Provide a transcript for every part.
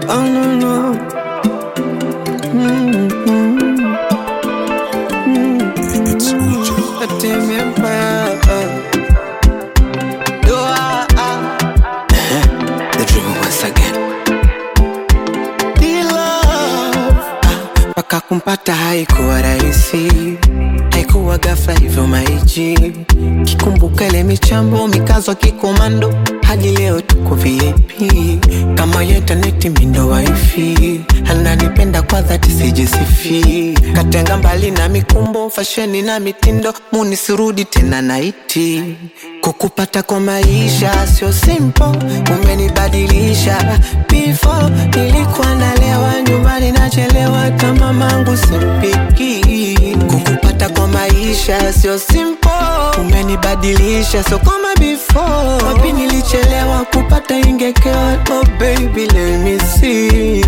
Oh no no. Mm, mm, mm. Atemi Empire. Do I, The dream once again. The love. Ah, Paka kumpata haikuwa rahisi, haikuwa ghafla hivyo maiji. Kikumbuka ile michambo mikazo kikomando, hadi leo tuko VIP. Kama ya intaneti mindo wifi, ananipenda kwa dhati sijisifi. Katenga mbali na mikumbo, fasheni na mitindo, munisirudi tena naiti. Kukupata kwa maisha sio simple, umenibadilisha. Before nilikuwa nalewa nyumbani nachelewa, kama mangu simpiki. Kukupata kwa maisha sio simple, umenibadilisha, so kama before. Wapi nilichelewa kupata ingekewa, oh baby let me see.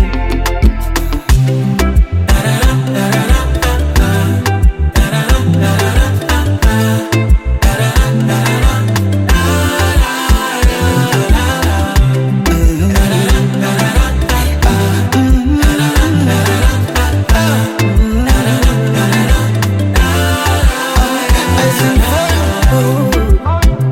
I sing for you.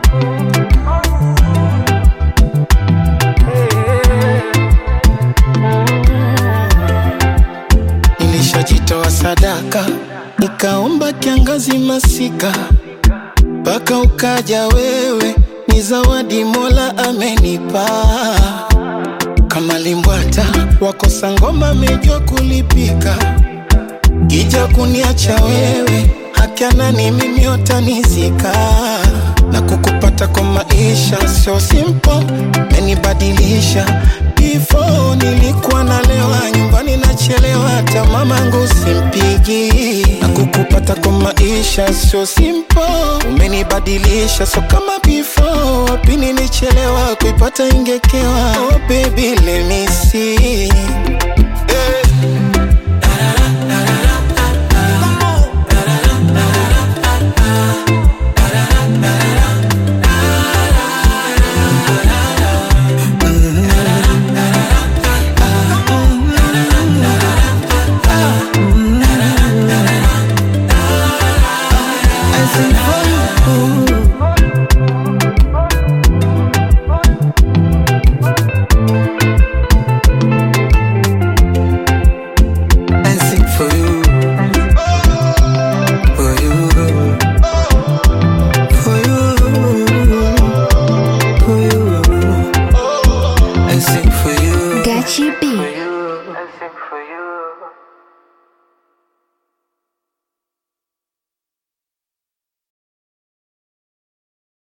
Nilishajitoa sadaka, nikaomba kiangazi masika, mpaka ukaja wewe, ni zawadi Mola amenipa. Kama limbwata wakosa ngoma, mejua kulipika, kija kuniacha wewe, hakiana ni mimi utanizika na kukupata kwa maisha sio simple, menibadilisha. Before nilikuwa nalewa nyumbani nachelewa, hata mamangu simpigi. Na kukupata kwa maisha sio simple, umenibadilisha, so kama before. Wapi nilichelewa kuipata ingekewa, oh baby let me see Eh. I sing for you. I sing for you. For you. For you. For you. I sing for you. Gachi B.